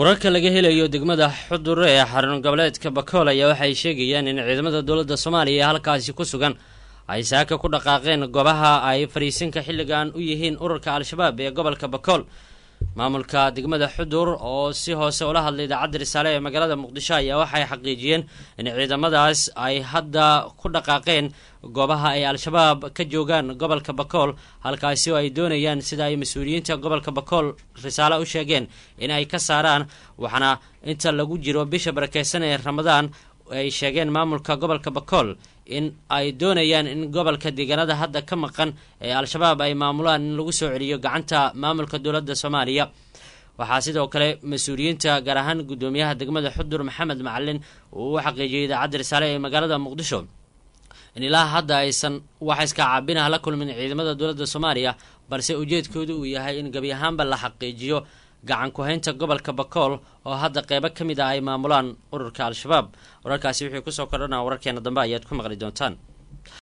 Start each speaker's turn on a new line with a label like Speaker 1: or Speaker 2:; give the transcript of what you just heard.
Speaker 1: wararka laga helayo degmada xudur ee xarun goboleedka bakool ayaa waxay sheegayaan in ciidamada dowladda soomaaliya ee halkaasi ku sugan ay saaka ku dhaqaaqeen goobaha ay fariisinka xilligan u yihiin ururka al-shabaab ee gobolka bakool maamulka degmada xudur oo si hoose ula hadlay idaacadda risaale ee magaalada muqdisho ayaa waxay xaqiijiyeen in ciidamadaas ay hadda ku dhaqaaqeen goobaha ay al-shabaab ka joogaan gobolka bakool halkaasi oo ay doonayaan sida ay mas-uuliyiinta gobolka bakool risaale u sheegeen in ay ka saaraan waxaana inta lagu jiro bisha barakeysan ee ramadaan ay sheegeen maamulka gobolka bakool in ay doonayaan in gobolka deegaanada hadda ka maqan ee al-shabaab ay maamulaan in lagu soo celiyo gacanta maamulka dowladda soomaaliya waxaa sidoo kale mas-uuliyiinta gaar ahaan guddoomiyaha degmada xudur maxamed macalin uu u xaqiijiyay idaacadda risaale ee magaalada muqdisho in ilaa hadda aysan wax iska caabinah la kulmin ciidamada dowladda soomaaliya balse ujeedkoodu uu yahay in gebi ahaanba la xaqiijiyo gacan ku-haynta gobolka bakool oo hadda qeybo ka mid ah ay maamulaan ururka al-shabaab wararkaasi wixii kusoo kordhanaa wararkeena dambe ayaad ku maqli doontaan